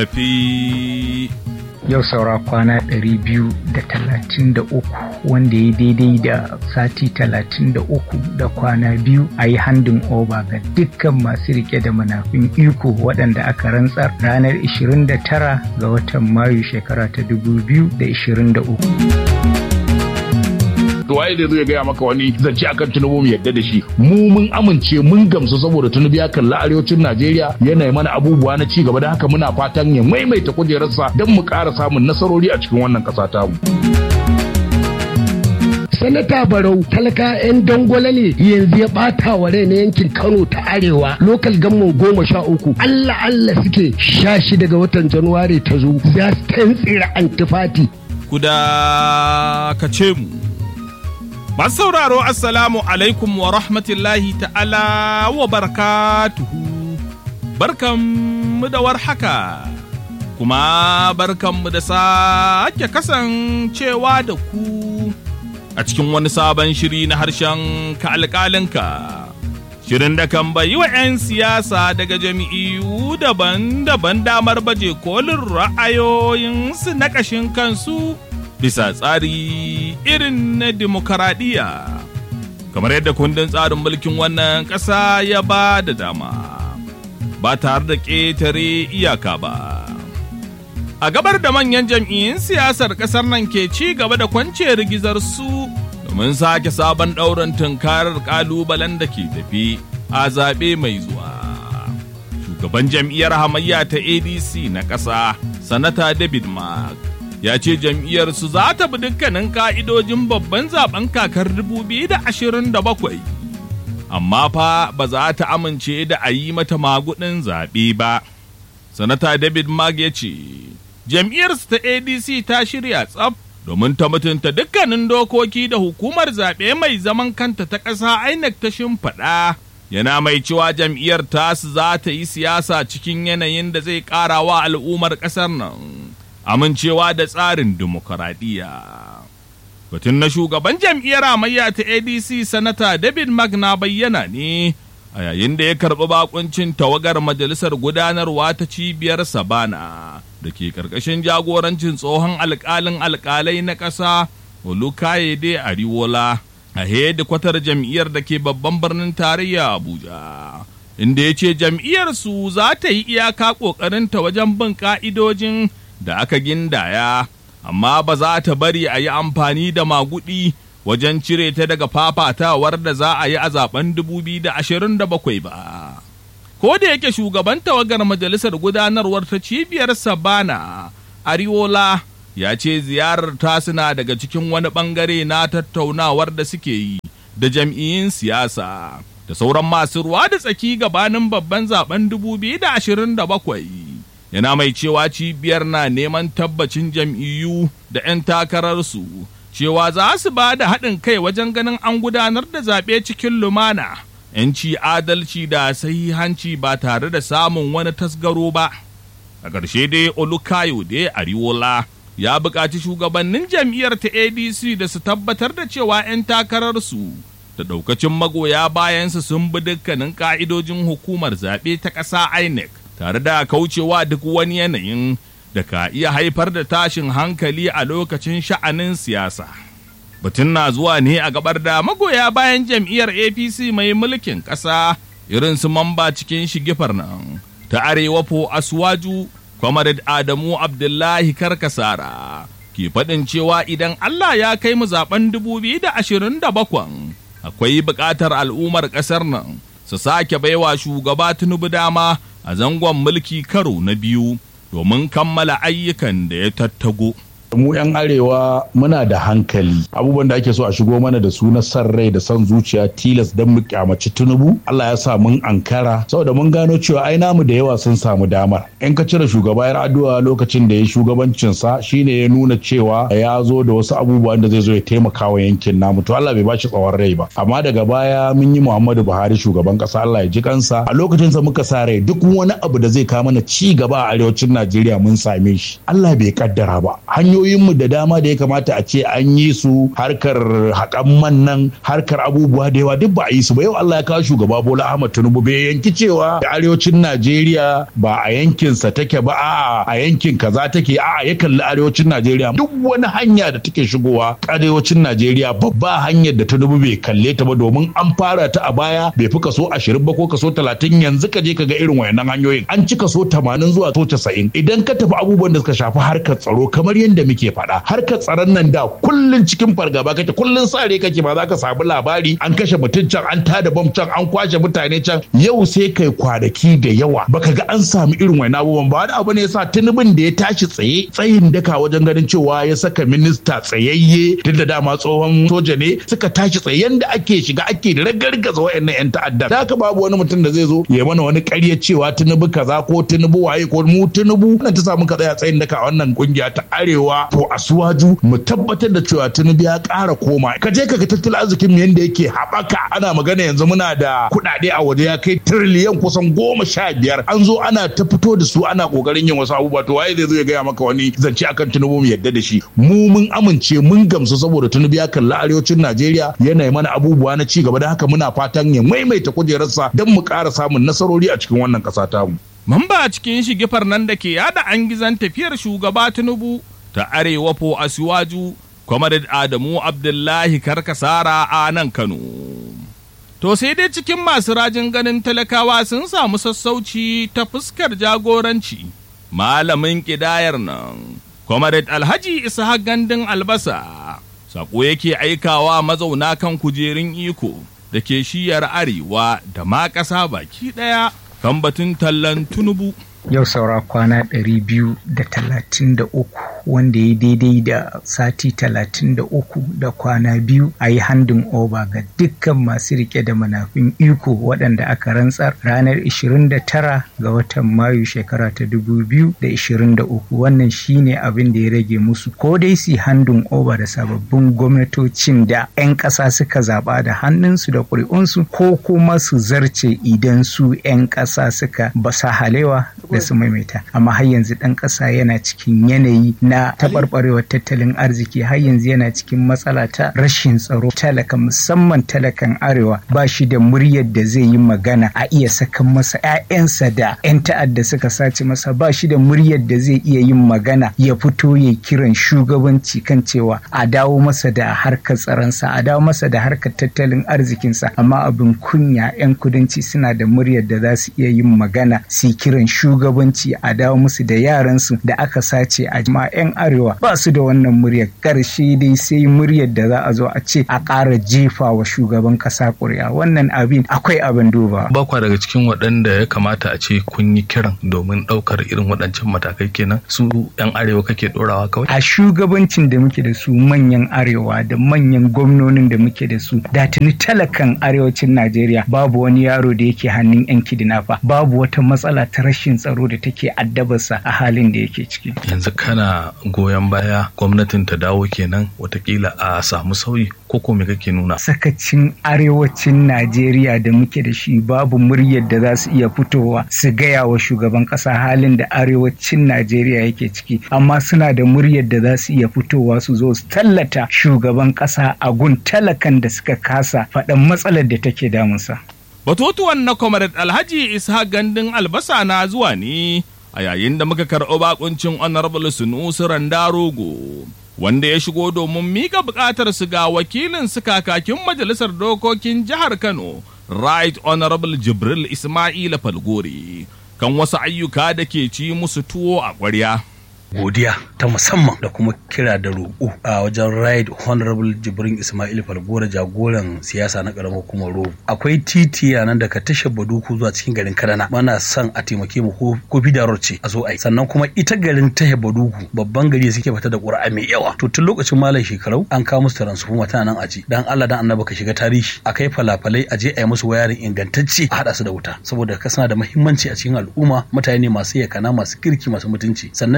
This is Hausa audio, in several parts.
Tafi. yau saura kwana 233 wanda ya daidai da sati 33 da kwana biyu a yi handin over ga dukkan masu rike da manafin iko waɗanda aka rantsar ranar 29 ga watan mayu shekara ta 2023 waye da zai gaya maka wani zance akan tunubu mu yadda da shi mu mun amince mun gamsu saboda tunubu ya kalli arewacin najeriya yana mana abubuwa na ci gaba da haka muna fatan ya maimaita kujerarsa don mu ƙara samun nasarori a cikin wannan ƙasa tamu. sanata barau talaka 'yan dangwala ne yanzu ya bata wa rai na yankin kano ta arewa lokal gamman goma sha uku allah allah suke sha shi daga watan januwari ta zo za su tantsira antifati Kuda ka ce mu. Masu sauraro Assalamu alaikum wa rahmatullahi ta'ala wa barakatuhu. Barkanmu da warhaka, kuma barkanmu da sake kasancewa da ku a cikin wani sabon shiri na harshen ka alƙalinka. Shirin da kan bayi wa 'yan siyasa daga jami'u daban-daban damar baje kolin ra'ayoyinsu na ƙashin kansu. bisa tsari irin na demokaradiyya kamar yadda kundin tsarin mulkin wannan ƙasa ya ba da dama ba tare da ƙetare iyaka ba a gabar da manyan jam'iyyun siyasar ƙasar nan ke ci gaba da kwance rigizar su domin sake sabon ɗaurin tunkarar ƙalubalen da ke tafi a zaɓe mai zuwa shugaban jam'iyyar hamayya ta adc na ƙasa sanata david mark ya ce jam'iyyarsu za ta bi dukkanin ka'idojin babban zaben kakar 2027 amma fa ba za ta amince da a yi mata magudin zaɓe ba sanata david mag ya ce jam'iyyarsu ta adc ta shirya tsaf domin ta mutunta dukkanin dokoki da hukumar zaɓe mai zaman kanta ta ƙasa inec ta shimfiɗa yana mai cewa jam'iyyar tasu za ta yi siyasa cikin yanayin da zai ƙara wa al'ummar ƙasar nan amincewa da tsarin dimokuraɗiyya. Batun na shugaban jam'iyyar amayya ta ADC Sanata David Magna bayyana ne a yayin da ya karɓi bakuncin tawagar majalisar gudanarwa ta cibiyar Sabana da ke ƙarƙashin jagorancin tsohon alƙalin alƙalai na ƙasa Olukayede Ariwola a hedikwatar jam'iyyar da ke babban birnin tarayya Abuja. Inda ya ce jam'iyyarsu za ta yi iyaka ƙoƙarinta wajen bin ƙa'idojin da aka gindaya, amma ba za ta bari a yi amfani da magudi wajen cire ta daga fafatawar da za a yi a zaben 2027 ba. Ko da yake shugaban tawagar majalisar gudanarwar ta cibiyar Sabana, Ariola, ya ce ziyarar ta suna daga cikin wani bangare na tattaunawar da suke yi da jam'iyyun siyasa da sauran masu ruwa da tsaki gabanin babban zaben 2027. yana mai cewa cibiyar na neman tabbacin jam'iyyu da 'yan takararsu cewa za su ba da haɗin kai wajen ganin an gudanar da zaɓe cikin lumana, 'yanci adalci da sahihanci ba tare da samun wani tasgaro ba. A ƙarshe dai Olukayo dai Ariwola ya buƙaci shugabannin jam'iyyar ta ADC da su tabbatar da cewa 'yan takararsu da ɗaukacin magoya bayansu sun bi dukkanin ƙa'idojin hukumar zaɓe ta ƙasa INEC. tare da kaucewa duk wani yanayin da ka iya haifar da tashin hankali a lokacin sha'anin siyasa. Batun na zuwa ne a gabar da magoya bayan jam'iyyar APC mai mulkin ƙasa irin su mamba cikin shigifar nan ta arewa po Aswaju, Comrade Adamu Abdullahi Karkasara ke faɗin cewa idan Allah ya kai mu zaben 2027 akwai buƙatar al'ummar ƙasar nan su sake baiwa shugaba Tinubu dama a zangon mulki karo na biyu domin kammala ayyukan da ya tattago. mu 'yan arewa muna da hankali abubuwan da ake so a shigo mana da su na san rai da san zuciya tilas don mu kyamaci tunubu Allah ya sa mun ankara saboda mun gano cewa ai namu da yawa sun samu damar in ka cire shugaba yar addu'a lokacin da ya shugabancin sa shine ya nuna cewa ya zo da wasu abubuwan da zai zo ya taimaka wa yankin namu to Allah bai bashi tsawon rai ba amma daga baya mun yi Muhammadu Buhari shugaban kasa Allah ya ji kansa a lokacin sa muka sa rai duk wani abu da zai kawo mana ci gaba a arewacin Najeriya mun same shi Allah bai kaddara ba hanyoyi hanyoyinmu da dama da ya kamata a ce an yi su harkar haƙan man nan harkar abubuwa da yawa duk ba a yi su ba yau Allah ya kawo shugaba Bola Ahmad Tinubu bai yanki cewa arewacin Najeriya ba a yankinsa take ba a'a a yankin kaza take a'a ya kalli arewacin Najeriya duk wani hanya da take shigowa arewacin Najeriya babba hanyar da Tinubu bai kalle ta ba domin an fara ta a baya bai fi kaso 20 ba ko kaso 30 yanzu ka je ka ga irin wayannan hanyoyin an ci kaso 80 zuwa kaso 90 idan ka tafi abubuwan da suka shafi harkar tsaro kamar yadda muke faɗa harkar tsaron nan da kullun cikin fargaba kake kullun sare kake ba za ka samu labari an kashe mutum can an tada bom can an kwashe mutane can yau sai kai kwanaki da yawa baka ga an samu irin wani abubuwan ba wani abu ne yasa tunubin da ya tashi tsaye tsayin daka wajen ganin cewa ya saka minista tsayayye duk da dama tsohon soja ne suka tashi tsaye yanda ake shiga ake ragargaza wayannan yan ta'adda da haka babu wani mutum da zai zo ya mana wani ƙarya cewa tunubu kaza ko tunubu waye ko mu tunubu nan ta samu ka tsaya tsayin daka a wannan kungiya ta arewa to asuwaju mu tabbatar da cewa tunubu ya ƙara koma ka je ka ga tattalin arzikin mu yanda yake haɓaka ana magana yanzu muna da kuɗaɗe a waje ya kai tiriliyan kusan goma sha biyar an zo ana ta fito da su ana ƙoƙarin yin wasu abubuwa to waye zai zo ya gaya maka wani zance akan tunubu mu yadda da shi mu mun amince mun gamsu saboda tunubu ya kalli arewacin najeriya yana mana abubuwa na ci gaba da haka muna fatan ya maimaita kujerarsa don mu ƙara samun nasarori a cikin wannan ƙasa tamu. Mamba cikin shigifar nan da ke yada an gizan tafiyar shugaba Tinubu ta arewa po Asiwaju, Comrade Adamu Abdullahi Karkasara a nan Kano. To sai dai cikin masu rajin ganin talakawa sun samu sassauci ta fuskar jagoranci. Malamin ƙidayar nan, Comrade Alhaji Isa Gandun Albasa, saƙo yake aikawa mazauna kan kujerun iko da ke shiyar arewa da ma ƙasa baki ɗaya kan batun tallan tunubu. yau saura kwana ɗari biyu da talatin da uku wanda ya daidai da sati talatin da uku da kwana biyu a yi handin oba ga dukkan masu rike da manafin iko waɗanda aka rantsar ranar 29 ga watan mayu shekara ta 2023 wannan shine abin da ya rage musu ko dai su handin oba da sababbin gwamnatocin da 'yan ƙasa suka zaɓa da hannunsu da ƙuri'unsu ko kuma su zarce idan su 'yan ƙasa suka basa halewa da su maimaita amma har yanzu ɗan ƙasa yana cikin yanayi na taɓarɓarewar tattalin arziki har yanzu yana cikin matsala ta rashin tsaro talaka musamman talakan arewa ba shi da muryar da zai yi magana a iya sakan masa 'ya'yansa da 'yan ta'adda suka sace masa ba shi da muryar da zai iya yin magana ya fito ya kiran shugabanci kan cewa a dawo masa da harkar tsaronsa a dawo masa da harkar tattalin arzikinsa amma abin kunya 'yan kudanci suna da muryar da za su iya yin magana su kiran shugabanci a dawo musu da yaransu da aka sace a jama'a 'yan arewa ba su da wannan muryar karshe dai sai muryar da za a zo a ce a ƙara jefa wa shugaban ƙasa ƙuri'a wannan abin akwai abin duba. ba kwa daga cikin waɗanda ya kamata a ce kun yi kiran domin ɗaukar irin waɗancan matakai kenan su 'yan arewa kake ɗorawa kawai. a shugabancin da muke da su manyan arewa da manyan gwamnonin da muke da su da tuni talakan arewacin najeriya babu wani yaro da yake hannun 'yan kidnapper babu wata matsala ta rashin tsaro da take addabarsa a halin da yake ciki. yanzu kana goyon baya gwamnatin ta dawo kenan watakila a samu sauyi ko ko me kake nuna sakacin arewacin najeriya da muke da shi babu muryar da za su iya fitowa su gaya wa shugaban kasa halin da arewacin najeriya yake ciki amma suna da muryar da za su iya fitowa su zo su tallata shugaban kasa a gun talakan da suka kasa faɗan matsalar da take damunsa Batutuwan na Comrade Alhaji Isa Gandun Albasa na zuwa ne a yayin da muka karɓi bakuncin Honorable Sunusi Randarogo wanda ya shigo domin mika buƙatar su ga wakilin su kakakin Majalisar Dokokin Jihar Kano Right Honorable Jibril Ismaila Falgore kan wasu ayyuka da ke ci musu tuwo a ƙwarya. godiya ta musamman da kuma kira da roƙo a wajen right honorable jibrin ismail falgora jagoran siyasa na ƙaramar hukumar rogo akwai titi a nan daga tashar baduku zuwa cikin garin kadana mana son a taimake mu ko ko bidarar ce a zo a yi sannan kuma ita garin tashar baduku babban gari suke fita da ƙura'a mai yawa to tun lokacin malam shekarau an kawo musu transformer tana nan aji dan Allah dan annabi ka shiga tarihi a kai falafalai a je a yi musu wayarin ingantacce a haɗa su da wuta saboda ka suna da muhimmanci a cikin al'umma mutane masu yakana masu kirki masu mutunci sannan mai girma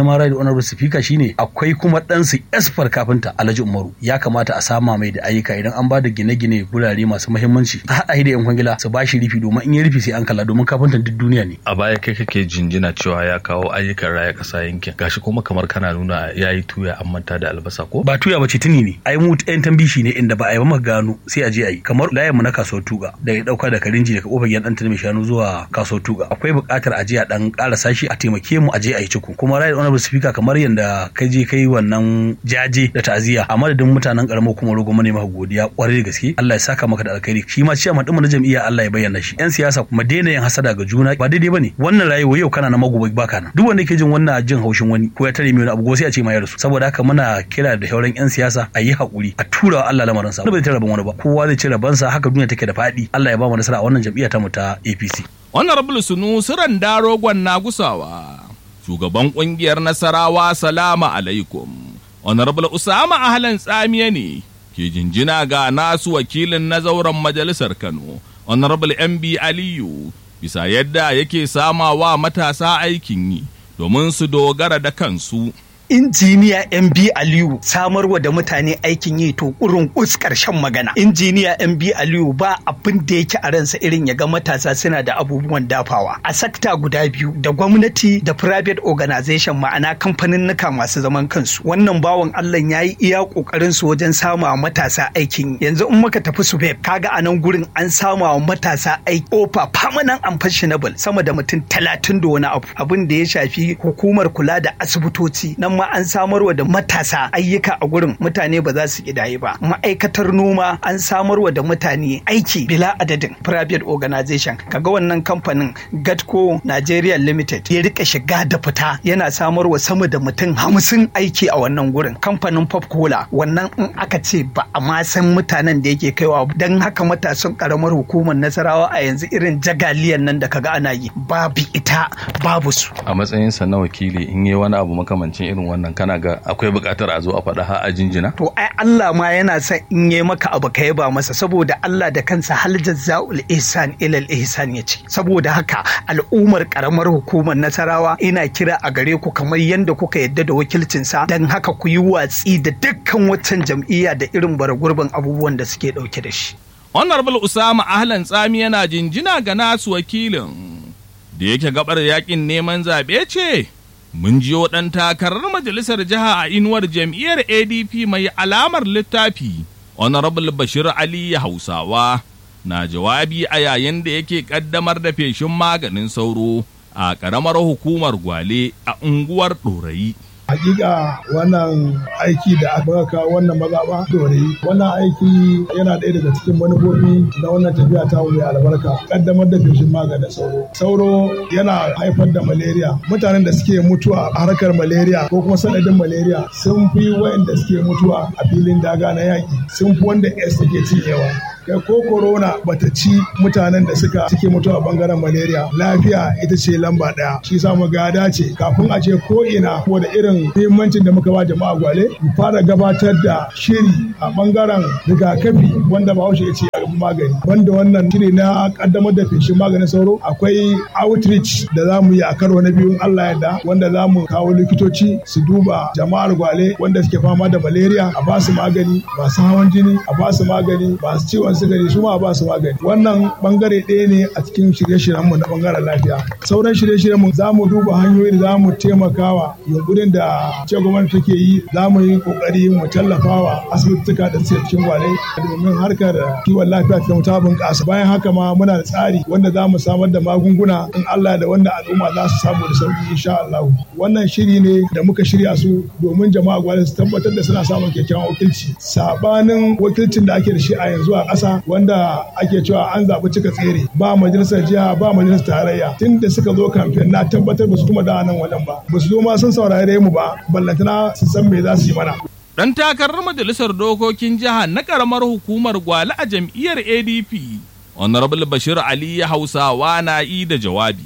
girma rai da honorable speaker shine akwai kuma ɗansu esfar kafinta alhaji umaru ya kamata a sama mai da ayyuka idan an ba da gine-gine gurare masu muhimmanci a haɗa shi da yan kwangila su ba shi rufi domin in ya rufi sai an kalla domin kafintan duk duniya ne a baya kai kake jinjina cewa ya kawo ayyukan raya ƙasa yankin gashi kuma kamar kana nuna ya yi tuya an manta da albasa ko ba tuya bace tuni ne ai mu ɗayan tambishi ne inda ba a yi ba maka gano sai a je a yi kamar layin mu na kasuwar tuga da ya dauka da karinji daga kofar gidan ɗan mai shanu zuwa kasuwar tuga akwai buƙatar a je a dan ƙara sashi a taimake mu a je a yi ciku kuma right honorable speaker kamar yanda kai je kai wannan jaje da ta'aziyya a madadin mutanen karamar kuma rogo ne maka godiya kwarai da gaske Allah ya saka maka da alkhairi shi ma ciyaman ɗin mu na jam'iyya Allah ya bayyana shi yan siyasa kuma daina yin hasada ga juna ba daidai bane wannan rayuwa yau kana na magoba baka na duk wanda yake jin wannan jin haushin wani ko ya tare mai wani abu sai a ce ma ya rasu saboda haka muna kira da shauran yan siyasa a yi hakuri a tura wa Allah lamarin sa ba zai rabon wani ba kowa zai ci rabansa haka duniya take da faɗi Allah ya ba mu nasara a wannan jam'iyya ta mu ta APC Honorable Sunu Siran Darogon na gusawa, shugaban ƙungiyar Nasarawa Salama alaikum. Honorable Usama Ahlan Tsamiya ne ke jinjina ga nasu wakilin na zauren majalisar Kano, Honorable MB Aliyu, bisa yadda yake samawa matasa aikin yi domin su dogara da kansu. injiniya MB Aliyu samarwa da mutane aikin yi to kurun kus karshen magana injiniya MB Aliyu ba abin da yake a ransa irin ya ga matasa suna da abubuwan dafawa a sakta guda biyu da gwamnati da private organization ma'ana kamfanin nuka masu zaman kansu wannan bawan Allah ya yi iya kokarin su wajen sama matasa aikin yanzu in muka tafi su kaga a nan gurin an sama wa matasa aiki ofa permanent and fashionable sama da mutum talatin da wani abu abin da ya shafi hukumar kula da asibitoci nan ma an samarwa da matasa ayyuka a gurin mutane ba za su kidaye ba ma'aikatar noma an samarwa da mutane aiki bila adadin private organization kaga wannan kamfanin gatco nigeria limited ya rika shiga da fita yana samarwa sama da mutum hamsin aiki a wannan gurin kamfanin pop cola wannan in aka ce ba a ma san mutanen da yake kaiwa don haka matasan karamar hukumar nasarawa a yanzu irin jagaliyan nan da kaga ana yi babu ita babu su a matsayinsa na wakili in yi wani abu makamancin irin wannan kana ga akwai buƙatar a zo a faɗa har a jinjina to ai Allah ma yana son in yi maka abu ka yaba masa saboda Allah da kansa hal jazza'ul ihsan ilal ihsan yace saboda haka al'ummar karamar hukumar Nasarawa ina kira a gare ku kamar yadda kuka yadda da wakilcin sa dan haka ku yi watsi da dukkan waccan jam'iyya da irin baragurbin abubuwan da suke dauke da shi Honorable Usama Ahlan Tsami yana jinjina ga nasu wakilin da yake gabar yakin neman zaɓe ce mun jiyo ɗan takarar majalisar jiha a inuwar jam'iyyar adp mai alamar littafi honorable bashir ali hausawa na jawabi a yayin da yake ƙaddamar da feshin maganin sauro a ƙaramar hukumar gwale a unguwar ɗorayi hakika wannan aiki da aka kawo wannan mazaɓa dorayi wannan aiki yana ɗaya daga cikin manufofi na wannan tafiya ta mai albarka kaddamar da feshin maganin sauro sauro yana haifar da malaria mutanen da suke mutuwa a harkar malaria ko kuma sanadin malaria sun fi wayanda suke mutuwa a filin daga na yaƙi sun fi wanda s take cinyewa kai ko corona bata ci mutanen da suka suke mutuwa a bangaren malaria lafiya ita ce lamba daya shi sa mu ga dace kafin a ce ko ina ko da irin muhimmancin da muka ba jama'a gwale mu fara gabatar da shiri a bangaren rigakafi wanda bahaushe ya ce a magani wanda wannan shiri na kaddamar da feshin maganin sauro akwai outreach da za mu yi a karo na biyun Allah yadda wanda za mu kawo likitoci su duba jama'ar gwale wanda suke fama da malaria a ba su magani masu hawan jini a ba su magani masu ciwon sigari su ma a ba su magani wannan bangare ɗaya ne a cikin shirye-shiryen mu na bangaren lafiya sauran shirye-shiryen mu za mu duba hanyoyi da za mu taimakawa yunkurin da ce gwamnati take yi za mu yi kokari mu tallafawa asibittuka da suke cikin gwale domin harkar kiwon lafiya ta ta bunƙasa bayan haka ma muna da tsari wanda za mu samar da magunguna in Allah da wanda al'umma za su samu da sauki insha Allah wannan shiri ne da muka shirya su domin jama'a gwale su tabbatar da suna samun kyakkyawan wakilci sabanin wakilcin da ake da shi a yanzu a ƙasa wanda ake cewa an zaɓi cika tsere ba majalisar jiha ba majalisar tarayya tun da suka zo kamfen na tabbatar ba su kuma da nan wajen ba ba su zo ma sun saurare mu ba ballantana su san me za su yi mana Ɗan takarar majalisar dokokin jiha na ƙaramar hukumar Gwale a jam'iyyar ADP, Honorable Bashir Ali Hausawa na yi da jawabi.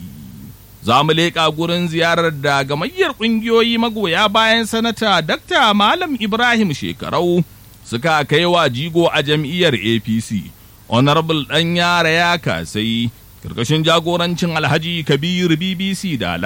Za mu leƙa gurin ziyarar da gamayyar ƙungiyoyi magoya bayan sanata Dr. Malam Ibrahim Shekarau suka kai wa jigo a jam'iyyar APC. Honorable ɗan yara ya kasai, karkashin jagorancin Alhaji Kabir BBC Dala.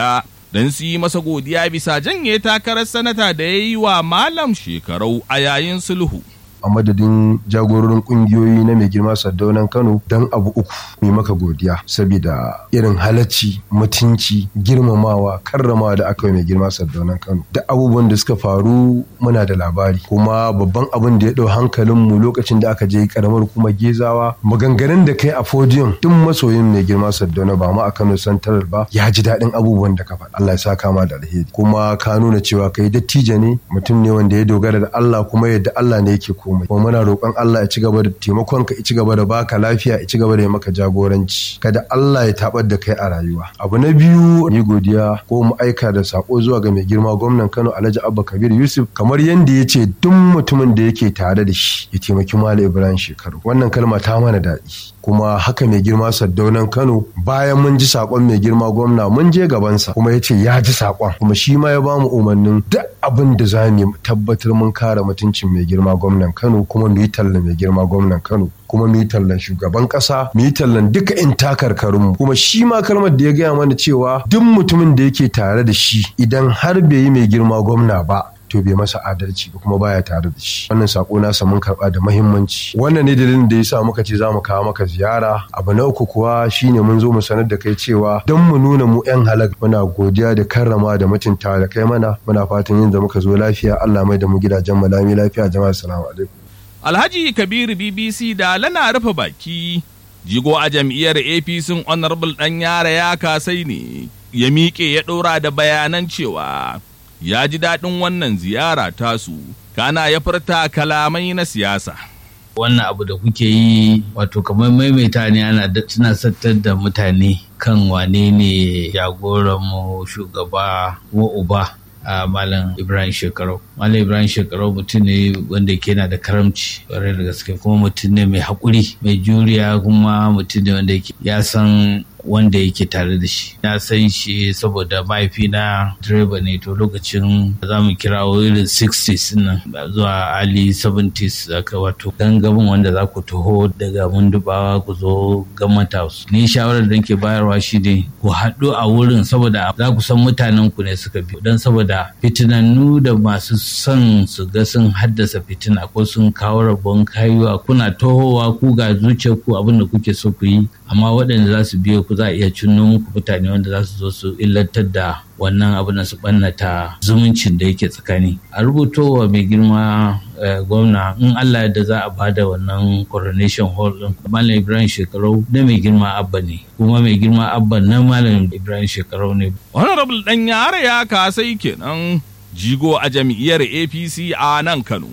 don su yi masa godiya bisa janye takarar sanata da ya yi wa malam shekarau a yayin sulhu. a madadin jagororin kungiyoyi na mai girma sardaunan kano don abu uku mai maka godiya saboda irin halacci mutunci girmamawa karramawa da aka yi mai girma sardaunan kano da abubuwan da suka faru muna da labari kuma babban abin da ya ɗau hankalin mu lokacin da aka je karamar kuma gezawa maganganun da kai a podium duk masoyin mai girma sardauna ba ma a kano santarar ba ya ji daɗin abubuwan da ka faɗa Allah ya sa kama da alheri kuma ka nuna cewa kai dattijo ne mutum ne wanda ya dogara da Allah kuma yadda Allah ne yake komai kuma muna roƙon Allah ya ci gaba da taimakon ka ya ci gaba da baka lafiya ya ci gaba da yi maka jagoranci kada Allah ya tabar da kai a rayuwa abu na biyu ni godiya ko mu aika da sako zuwa ga mai girma gwamnan Kano Alhaji Abba Kabir Yusuf kamar yanda ya ce duk mutumin da yake tare da shi ya taimaki Malam Ibrahim Shekaru wannan kalma ta mana daɗi kuma haka mai girma Saddaunan Kano bayan mun ji sakon mai girma gwamna mun je gabansa kuma ya ce ya ji sakon kuma shi ma ya bamu umarnin duk abin da za mu tabbatar mun kare mutuncin mai girma gwamnan Kano kuma mu yi talla mai girma gwamnan Kano kuma mu yi tallan shugaban kasa mu yi tallan duka in takarkarin mu kuma shi ma kalmar da ya gaya mana cewa duk mutumin da yake tare da shi idan har bai yi mai girma gwamna ba to bai masa adalci ba kuma baya tare da shi wannan sako nasa mun karba da muhimmanci wannan ne dalilin da yasa muka ce zamu kawo maka ziyara abu na uku kuwa shine mun zo mu sanar da kai cewa don mu nuna mu yan halak muna godiya da karrama da mutunta da kai mana muna fatan yin da muka zo lafiya Allah mai da mu gidajen mu lami lafiya jama'a assalamu alaikum Alhaji Kabiru BBC da lana rufe baki jigo a jam'iyyar APC Honorable ɗan yara ya kasai ne ya miƙe ya ɗora da bayanan cewa ya ji daɗin wannan ziyara tasu kana ya furta kalamai na siyasa. wannan abu da kuke yi wato kamar maimaita ne ana suna sattar da mutane kan wane ne jagoranmu shugaba wa uba a malam ibrahim shekarau malam ibrahim shekarau mutum ne wanda ke na da karamci ƙwarai da gaske kuma mutum ne mai haƙuri mai juriya kuma mutum ne wanda ya san wanda yake tare da shi na san shi saboda mahaifina direba ne to lokacin za mu kira irin 60s nan zuwa ali 70s aka wato gangamin wanda za ku taho daga mundubawa ku zo government house ni shawarar da ke bayarwa shi ne ku haɗu a wurin saboda za ku san mutanen ku ne suka bi don saboda fitinannu da masu son su ga sun haddasa fitina ko sun kawo rabon kayuwa kuna tohowa ku ga zuciyar ku abin da kuke so ku yi amma waɗanda za su biyo ku za a iya cinno muku mutane wanda za su zo su illantar da wannan abu na su ɓannata zumuncin da yake tsakani a rubutowa mai girma gwamna in allah da za a bada wannan coronation hall din malam ibrahim shekarau na mai girma abba ne kuma mai girma abba na malam ibrahim shekarau ne honorable dan yare ya kasai kenan jigo a jam'iyyar apc a nan kano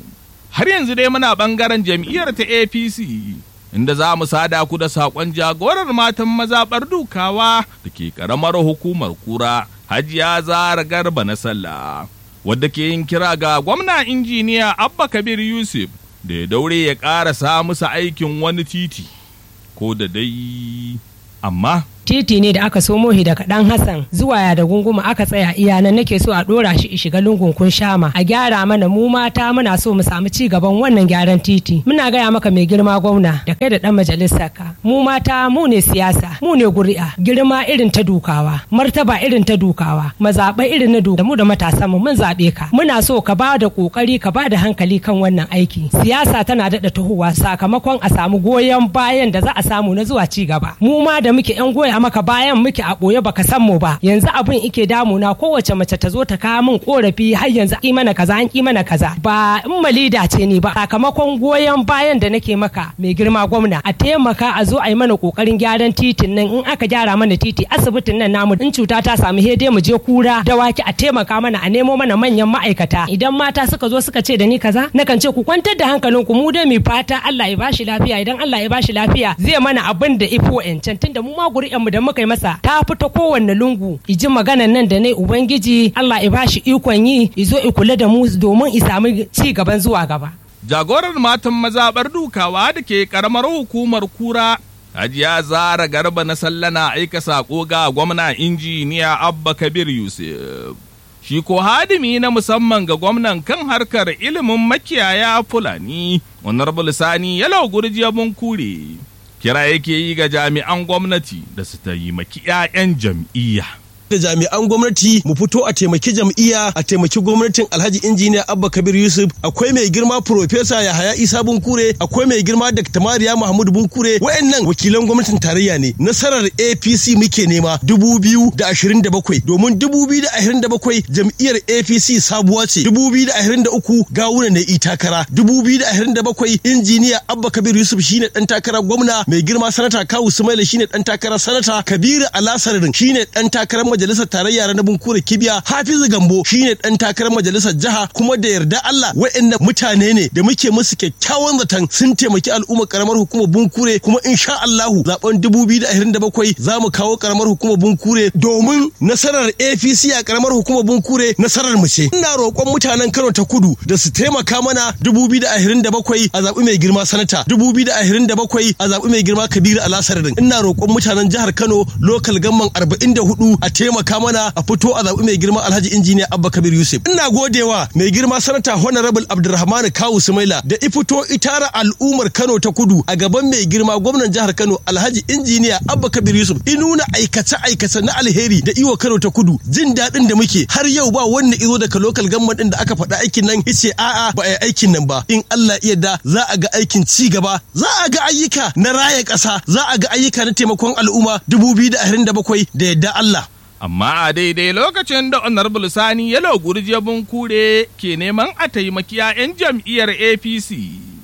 har yanzu dai muna bangaren jam'iyyar ta apc inda za mu sada ku da saƙon jagorar matan mazaɓar dukawa da ke ƙaramar hukumar kura hajiya zara garba na sallah wadda ke yin kira ga gwamna injiniya abba kabir yusuf da ya daure ya ƙarasa musu aikin wani titi ko da dai amma titi ne da aka somo shi daga dan Hassan zuwa ya da gunguma aka tsaya iya nan nake so a dora shi shiga lungun kun shama a gyara mana mu mata muna so mu samu ci gaban wannan gyaran titi muna gaya maka mai girma gwamna da kai da dan majalisar ka mu mata mu ne siyasa mu ne guri'a girma irin ta dukawa martaba irin ta dukawa mazaɓa irin na duka mu da matasan mu mun zaɓe ka muna so ka ba da kokari ka ba da hankali kan wannan aiki siyasa tana daɗa tahowa sakamakon a samu goyon bayan da za a samu na zuwa ci gaba mu ma da muke yan goya maka bayan muke a ɓoye baka san mu ba yanzu abin ike damuna kowace mace ta zo ta kawo min korafi har yanzu ki mana kaza an ki mana kaza ba in malida ce ni ba sakamakon goyon bayan da nake maka mai girma gwamna a taimaka a zo a yi mana kokarin gyaran titin nan in aka gyara mana titi asibitin nan namu in cuta ta samu hede mu je kura dawaki a taimaka mana a nemo mana manyan ma'aikata idan mata suka zo suka ce da ni kaza nakan ce ku kwantar da hankalinku mu dai mu fata Allah ya bashi lafiya idan Allah ya bashi lafiya zai mana abin da ifo yancan tunda mu ma guri'an mu da muka yi masa ta fita kowanne lungu iji maganan nan da ne ubangiji Allah ya bashi ikon yi izo i kula da mu domin i samu ci gaban zuwa gaba jagorar matan mazaɓar dukawa da ke ƙaramar hukumar kura hajiya zara garba na sallana aika saƙo ga gwamna injiniya abba kabir yusuf shi ko hadimi na musamman ga gwamnan kan harkar ilimin makiyaya fulani honorable sani yalau gurjiya mun kure kira yake yi ga jami'an gwamnati da su taimaki 'ya'yan jam'iyya da jami'an gwamnati mu fito a taimaki jam'iyya a taimaki gwamnatin Alhaji Injiniya Abba Kabir Yusuf akwai mai girma Profesa Yahaya Isa Bunkure akwai mai girma Dr. Mariya Mahmud Bunkure wayannan wakilan gwamnatin tarayya ne nasarar APC muke nema 2027 domin 2027 jam'iyyar APC sabuwa ce 2023 gawuna ne i takara 2027 injiniya Abba Kabir Yusuf shine dan takara gwamna mai girma sanata Kawu Sumaila shine dan takara sanata Kabiru Alasarin shine dan takarar majalisar tarayya na Bunkure Kibiya Hafizu Gambo shine dan takarar majalisar jiha kuma da yarda Allah wayannan mutane ne da muke musu kyakkyawan zaton sun taimaki al'ummar karamar hukumar Bunkure kuma insha Allahu zaben 2027 za mu kawo karamar hukumar Bunkure domin nasarar APC a karamar hukumar Bunkure nasarar mu ce ina roƙon mutanen Kano ta Kudu da su taimaka mana 2027 a zaɓi mai girma sanata 2027 a zaɓi mai girma Kabiru Alasarin ina roƙon mutanen jihar Kano local gamman 44 a taimaka mana a fito a zaɓi mai girma Alhaji Injiniya Abba Kabir Yusuf ina godewa mai girma sanata Honorable Abdulrahman Kawu Sumaila da ifito itara al'ummar Kano ta Kudu a gaban mai girma gwamnan jihar Kano Alhaji Injiniya Abba Kabir Yusuf inuna aikace aikace na alheri da iwa Kano ta Kudu jin daɗin da muke har yau ba wanda izo daga local gamman din da aka faɗa aikin nan yace a'a ba a yi aikin nan ba in Allah iya da za a ga aikin ci gaba za a ga ayyuka na raya ƙasa za a ga ayyuka na taimakon al'umma 2027 da yadda Allah Amma a daidai lokacin da Honorable Sani Yalo Gurje Bunkure ke neman a taimaki 'ya'yan jam'iyyar APC.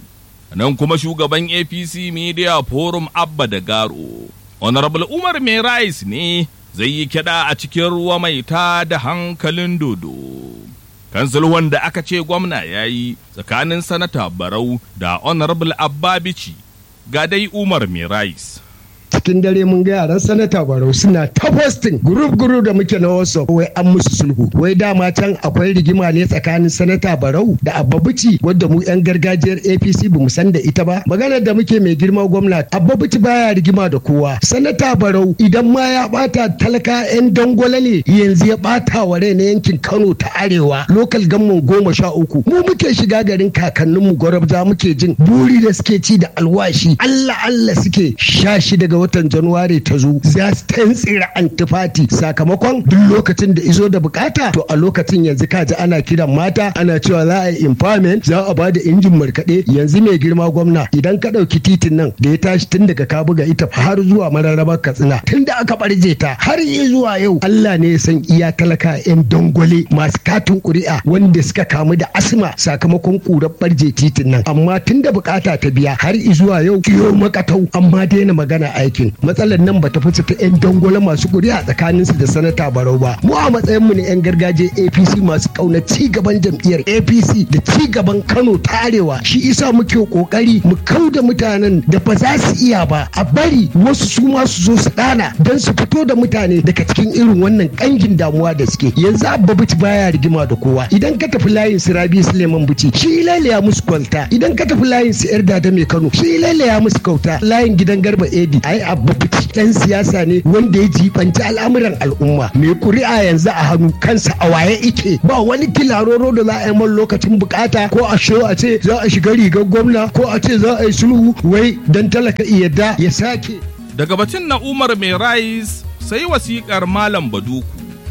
Nan kuma shugaban APC Media Forum Abba da Garo. Honorable Umar Mai Rais ne zai yi kiɗa a cikin ruwa mai ta da hankalin dodo. Kansil wanda aka ce gwamna ya yi tsakanin sanata Barau da Honorable Abba Bici ga dai Umar Mai Rais. cikin dare mun ga yaran sanata barau suna ta posting group group da muke na whatsapp wai an musu sulhu wai dama can akwai rigima ne tsakanin sanata barau da abbabuci wadda mu yan gargajiyar apc ba mu san da ita ba maganar da muke mai girma gwamna abbabuci baya rigima da kowa sanata barau idan ma ya bata talaka yan dangwala ne yanzu ya bata wa rai na yankin kano ta arewa lokal gamman goma sha uku mu muke shiga garin kakanninmu gwarabza muke jin buri da suke ci da alwashi allah allah suke sha shi daga watan januwari ta zo za su tantsira antifati sakamakon duk lokacin da izo da bukata to a lokacin yanzu kaji ana kiran mata ana cewa za a yi empowerment za a bada injin markaɗe yanzu mai girma gwamna idan ka ɗauki titin nan da ya tashi tun daga kabuga ita har zuwa mararrabar katsina tun da aka barje ta har yi zuwa yau Allah ne ya san iya talaka yan dangwale masu katin ƙuri'a wanda suka kamu da asma sakamakon ƙurar barje titin nan amma tun da bukata ta biya har zuwa yau kiyo makatau amma daina magana aikin matsalar nan bata fice ta yan dangwale masu ƙuri'a tsakaninsu da sanata barau ba mu a matsayin mu ne yan gargajiya APC masu kauna ci gaban jam'iyyar APC da ci gaban Kano ta Arewa shi isa muke kokari mu kauda mutanen da ba za su iya ba a bari wasu su ma su zo su dana don su fito da mutane daga cikin irin wannan kangin damuwa da suke yanzu abba bici baya rigima da kowa idan ka tafi layin su Rabi Suleiman Bici shi lalaya musu kwalta idan ka tafi layin su yar dada mai Kano shi lalaya musu kauta layin gidan Garba Edi ai abba bici dan siyasa ne wanda ya jibanci al'amuran al'umma mai kuri'a yanzu a hannu kansa a waye ike ba wani kilaroro da za a yi man lokacin bukata ko a show a ce za a shiga rigar gwamna ko a ce za a yi sulhu wai dan talaka yadda ya sake Daga batun na Umar Mai Rais sai wasiƙar Malam Baduku.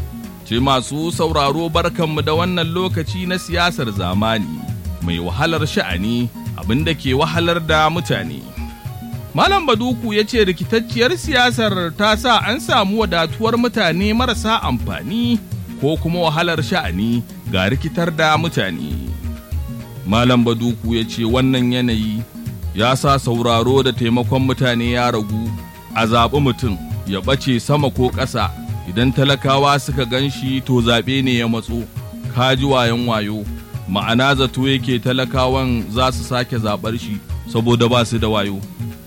Ce masu sauraro barkanmu da wannan lokaci na siyasar zamani mai wahalar sha'ani abin da ke wahalar da mutane. Malam Baduku ya ce rikitacciyar siyasar ta sa an samu wadatuwar mutane marasa amfani ko kuma wahalar sha'ani ga rikitar da mutane. Malam Baduku ya ce wannan yanayi ya sa sauraro da taimakon mutane ya ragu a zaɓi mutum ya ɓace sama ko ƙasa idan talakawa suka gan shi to zaɓe ne ya matso kaji wayan wayo ma'ana zato yake talakawan za su sake zaɓar shi saboda ba su da wayo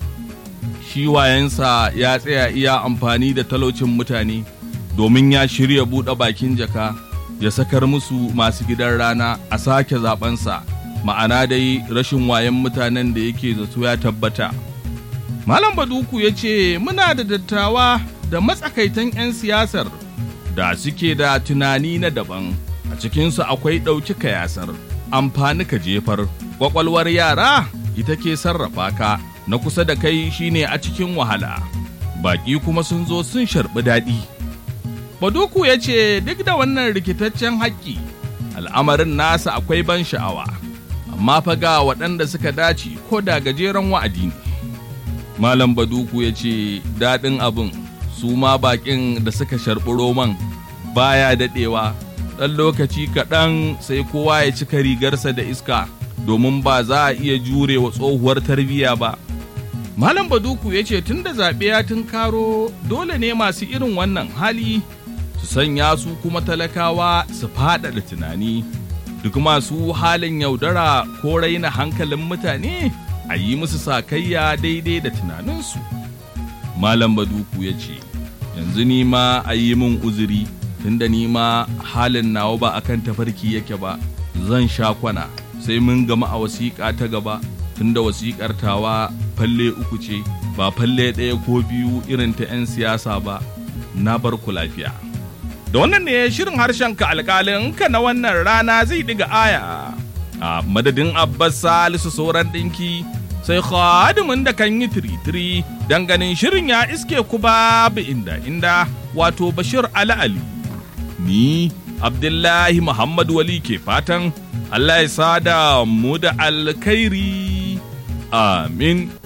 shi wayansa ya tsaya iya amfani da talaucin mutane domin ya shirya buɗe bakin jaka ya sakar musu masu gidan rana a sake zaɓensa ma'ana dai rashin wayan mutanen da yake zato ya tabbata malam baduku ya ce muna da dattawa da matsakaitan 'yan siyasar da suke da tunani na daban a cikinsu akwai ɗauki kayasar amfani ka jefar ƙwaƙwalwar yara ita ke sarrafa ka na kusa da kai shine a cikin wahala baƙi kuma sun zo sun sharɓi daɗi Baduku ya ce duk da wannan rikitaccen haƙƙi al'amarin nasa akwai ban sha'awa, amma fa ga waɗanda suka dace ko da gajeren wa'adi ne. Malam Baduku ya ce daɗin abin su ma baƙin da suka sharɓi roman baya daɗewa ɗan lokaci kaɗan sai kowa ya cika rigarsa da iska domin ba za a iya jure wa tsohuwar tarbiyya ba. Malam Baduku ya ce tun da zaɓe ya karo dole ne masu irin wannan hali su sanya su kuma talakawa su faɗaɗa tunani duk masu halin yaudara ko raina hankalin mutane a yi musu sakayya daidai da tunaninsu. Malam Baduku ya ce, yanzu ni ma a yi min uzuri tunda ni ma halin nawa ba akan tafarki yake ba zan sha kwana sai mun gama a wasiƙa ta gaba tunda wasiƙar tawa falle uku ce ba falle ɗaya ko biyu irin ta 'yan siyasa ba na bar ku lafiya. Da wannan ne shirin harshen ka alƙalin ka na wannan rana zai diga aya. A madadin Abbas Salisu sauran ɗinki sai khadimin da kan yi tiri-tiri don ganin shirin ya iske ku babu inda inda wato Bashir Ali Ali. Ni Abdullahi Muhammad Wali ke fatan Allah ya sada mu da alkhairi. Amin.